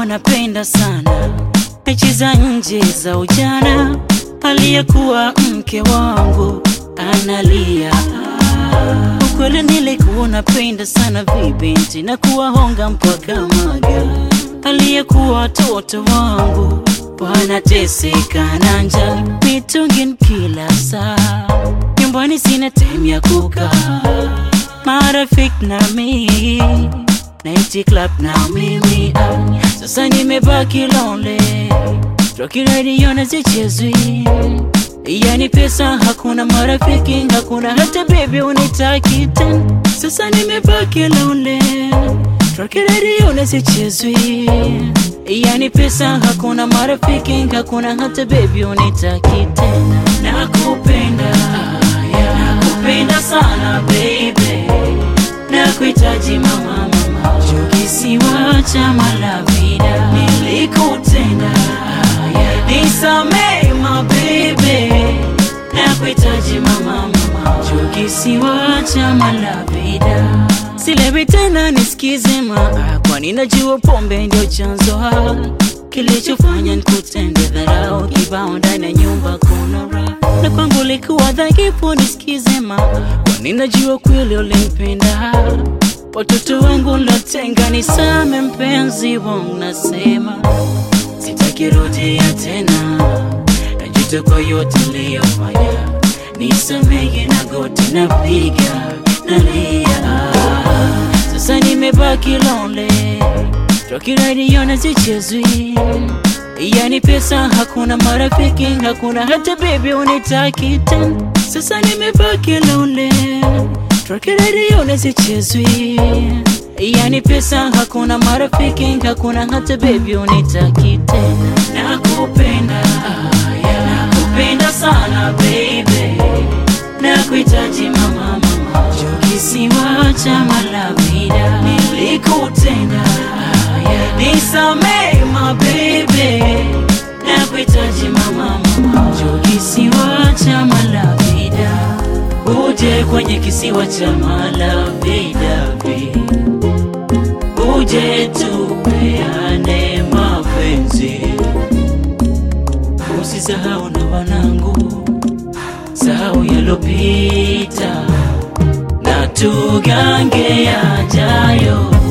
nilikuwa napenda sana mechi za nje za ujana, aliyekuwa mke wangu analia. Ukweli nilikuwa napenda sana vibinti na kuwahonga mpaka maga, aliyekuwa watoto wangu wanateseka na njaa, mitungi kila saa, nyumbani sina time ya kukaa, marafiki na mimi Night club na mimi ah, sasa nimebaki lonely, Rocky radio na zichezwi, yani pesa hakuna, marafiki hakuna, hata baby unitaki tena. Sasa nimebaki lonely, Rocky radio na zichezwi, yani pesa hakuna, marafiki hakuna, hata baby unitaki tena. Nakupenda, nakupenda sana baby, nakuhitaji mama kisiwa cha Malavida nilikutenda, nisamee mabebe, nakuhitaji mama mama, juu kisiwa cha Malavida silewi tena, nisikize maa, kwani najua pombe ndio chanzo ha kilichofanya nikutende dharau kibao ndani ya nyumba kuna raha na kwangu likuwa dhaifu, nisikize maa, kwani najua kweli ulimpenda watoto wangu latenga, nisame mpenzi wangu, nasema sitakirudia tena, najuta kwa yote niliyofanya, nisamehe na goti napiga nalia, sasa nimebaki lonely, Rocky radio na zichezwi, yani pesa hakuna, marafiki hakuna, hata baby unitaki tena, sasa nimebaki lonely Rocky radio na zichezwi, yani pesa hakuna, marafiki hakuna, hata baby unitaki tena. Nakupenda, nakupenda sana baby, nakuhitaji mama mama, juu kisiwa cha Malavida nilikutenda, nisamee mabebe, nakuhitaji mama mama, juu kisiwa cha Malavida uje kwenye kisiwa cha Malavida, uje tupeane mapenzi, usisahau na wanangu, sahau yalopita na tugange yajayo.